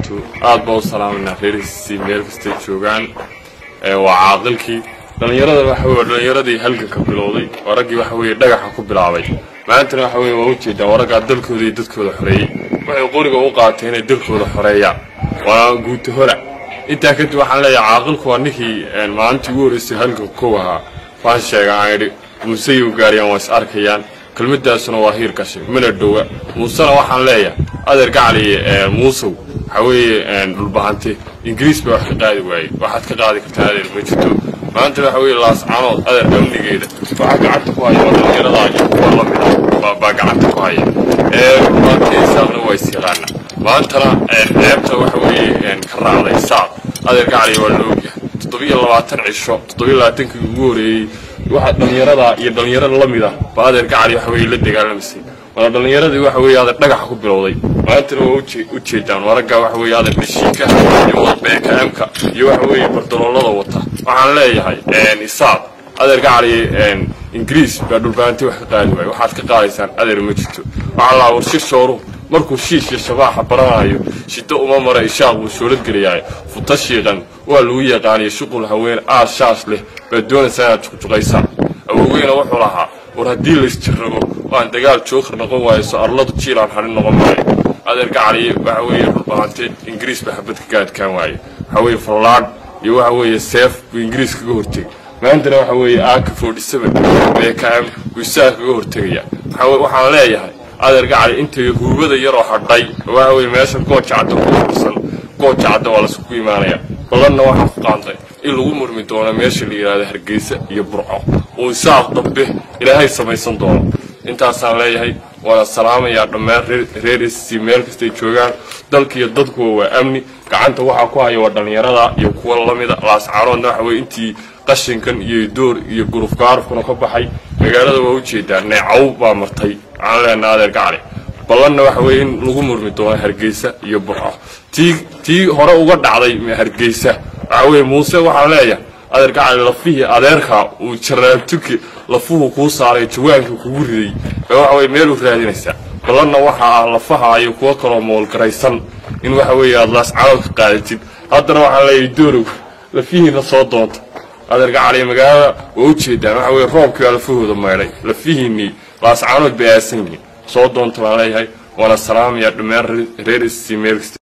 wabarakaatu aad baa u salaamanaa reerhiisii meel kastay joogaan waa caaqilkii dhallinyarada waxa weye dhallinyaradii halganka bilowday waa raggii waxa weeye dhagaxa ku bilaabay maantana waxa weye waa ujeedaan waa raggaa dalkooda iyo dadkooda xoreeyey waxay qoriga u qaatay inay dalkooda xoreeyaan waa guuta hora intaa kadib waxaan leeyahay caaqilku waa ninkii maalintii ugu horreysay halganka kow ahaa waan sheega aan idhi muuse iyo gaariyaan waa is arkayaan kelmadaasuna waa hiir gashay mana dhowa muusena waxaan leeyahay adeer gacali muusow waxaa weeye dhulbahante ingiriis baa wax ka qaadi waayey waxaad ka qaadi kartaa adeer ma jirto maanta waxa weeye laascanood adeer amnigeeda waxaa gacanta ku haya waa dhallinyaradaa iyo kuwa lamid ah baa gacanta ku haya dhulbahanteesaaqna waa is yaqaana maantana ceebta waxa weeye ka raacday saaq adeer gacali waa la ogyahay toddobiyo labaatan cisho toddobiyo labaatankii ugu horeeyey waxa dhallinyarada iyo dhallinyarada la mid ah ba adeer gacali waxa weye la dagaalamaysay waana dhallinyaradii waxa weeye adeer dhagaxa ku bilowday maantana waa u jeedaan waa raggaa waxa weeye adeer dhashiikaha iyo wadbeekaamka iyo waxa weeye bardaloolada wata waxaan leeyahay isaaq adeer gacali ingiriis baa dhulbahanti wax ka qaadi waayo waxaad ka qaadaysaan adeer ma jirto waxaa laa warshir shooruhu markuu shiish iyo shabaaxa baranayo shiddo uma mara ishaaq buu shoolad geliyahay futa shiiqan waa lagu yaqaaniyo shuqul haween aad shaash leh baad doonaysaa inaad juqjuqaysaan awoweyna wuxuu lahaa war haddii laysjirago waan dagaal jookar noqon waayso arladu jiilaan harin noqon maayo adeer gacali waxa weeye dhulbahante ingiriis baa xabad kaga adkaan waaye waxa weeye fallaadh iyo waxa weeye seef buu ingiriis kaga hortegay maantana waxa weeye aaka forty seven beekam buu isaga kaga hortegaya waxaan leeyahay adeer gacali intay huubada yaroo hadhay waxa weye meesha gooja cadda ku fursan gooja cadda waa laiskugu imaanaya badanna waxaa ku qaantay in lagu murmi doono meesha la yidhahdo hargeysa iyo burco uu isaaq dambe ilaahay samaysan doono intaasaan leeyahay waana salaamayaa dhammaan reer sc meel kastay joogaan dalka iyo dadkuwa waa amni gacanta waxaa ku haya waa dhallinyarada iyo kuwa lamida laascaanoodna waxa weye intii qashinkan iyo door iyo gurufgaarufkuna ka baxay magaalada waa ujeedaa neecaw baa martay waxaan leenaha adeer gacali ballanna waxa weye in lagu murmi doono hargeysa iyo burco tii tii hore uga dhacday hargeysa waxa weye muuse waxaan leeyahay adeer gacali lafihii adeerka uu jaraabtuki lafuhu kuu saaray jawaanka kugu riday baa waxa weye meel u raadinaysaa ballanna waxa ah lafaha iyo kuwo kaloo moolgaraysan in waxa weeye aad laascanood ka qaadatid haddana waxaan leeyahay doorow lafihiina soo doonta adeer gacali magaalada waa ujeedaan waxa weye roobkii baa lafahooda maydhay lafihiinii laascaanood bay aasan yihiin soo doonta baan leeyahay waana salaamaya dhammaan reer sc meel kasta